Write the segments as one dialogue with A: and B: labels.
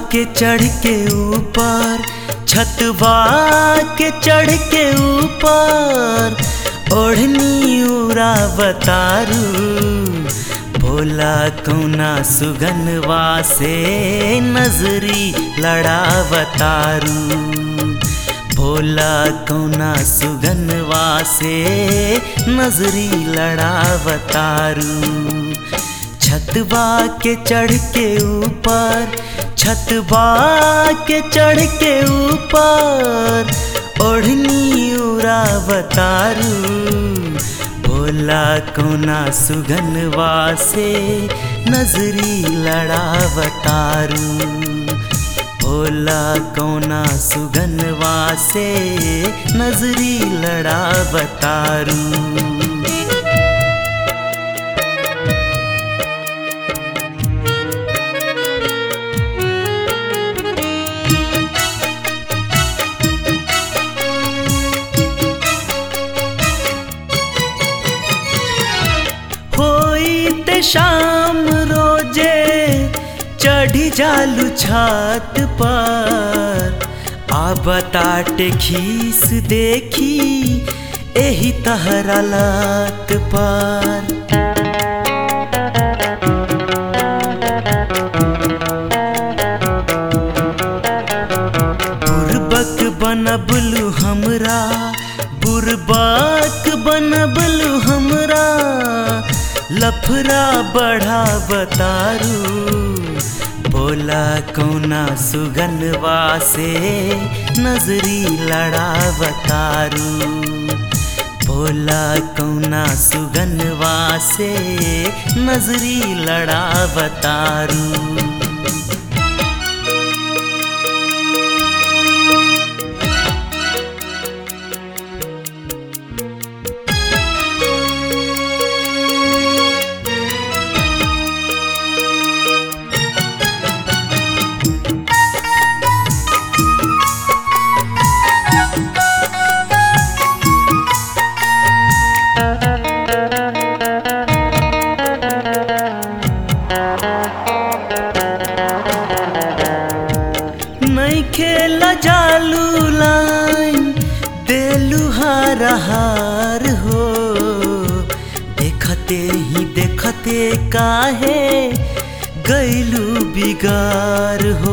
A: के चढ़ के ऊपर छतवा के चढ़ के ऊपर ओढ़नी उड़ा बतारू भोला कौना सुगनवा से नजरी लड़ावतारू भोला कौना सुगनवा से नजरी लड़ावतारू छतवा के चढ़ के ऊपर छतवा के चढ़ के ऊपर ओढ़नी उड़ावतारू भोला कोना सुगनवा से नजरी लड़ावतारू भोला कोना सुगनवा से नजरी लड़ावतारू होई शाम रोजे चढ़ी जालू छत पर आ बताटे खीस देखी एही तहरा लत पर बुरबक बनबलू हमरा बुरबक बनबलू हमरा लफरा बढ़ा बतारू बोला कौना सुगनवा से नजरी लड़ा बतारू बोला कौना सुगनवा से नजरी लड़ा बतारू नहीं खेला जालू लाइन देलू हार हार हो देखते ही देखते काहे गैलू बिगार हो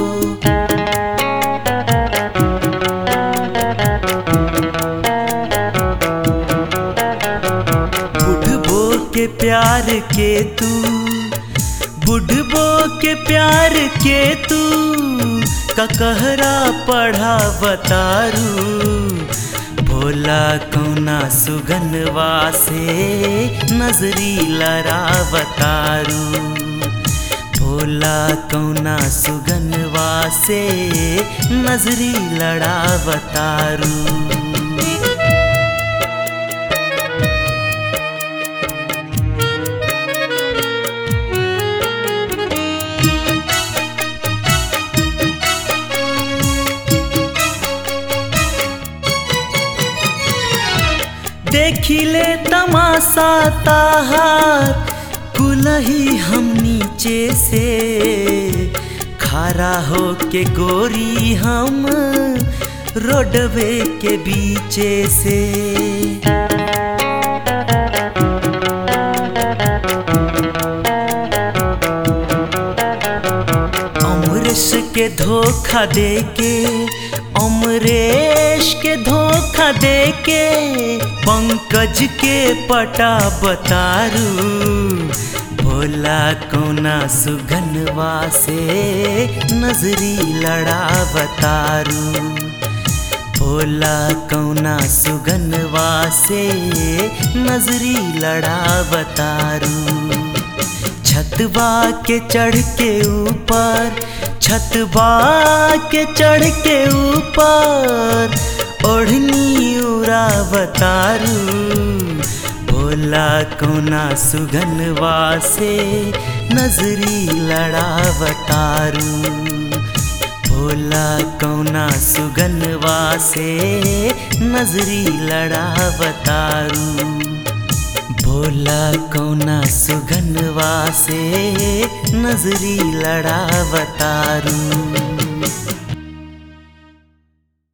A: बुढ़बो के प्यार के तू बुढ़बो के प्यार के तू ककहरा पढ़ा बतारू भोला कौना सुगनवा से नजरी लड़ा बतारू भोला कौना सुगनवा से नजरी लड़ा बतारू देखिले तमाशा ताहार कुलही हम नीचे से खारा हो के गोरी हम रोडवे के बीचे से अमरेश के धोखा दे के अमरेश के धोखा दे के पंकज के पटा बतारू भोला कोना सुगनवा से नजरी लड़ा बतारू भोला कौना सुगनवा से नजरी लड़ा बतारू छतवा के चढ़ के ऊपर छतवा के चढ़ के ऊपर ओढ़नी उड़ा बतारू भोला कोना सुगनवा से नजरी लड़ा बतारू भोला कौना सुगनवा से नजरी लड़ा बतारू बोला कौना सुगनवा से नजरी लड़ावतारू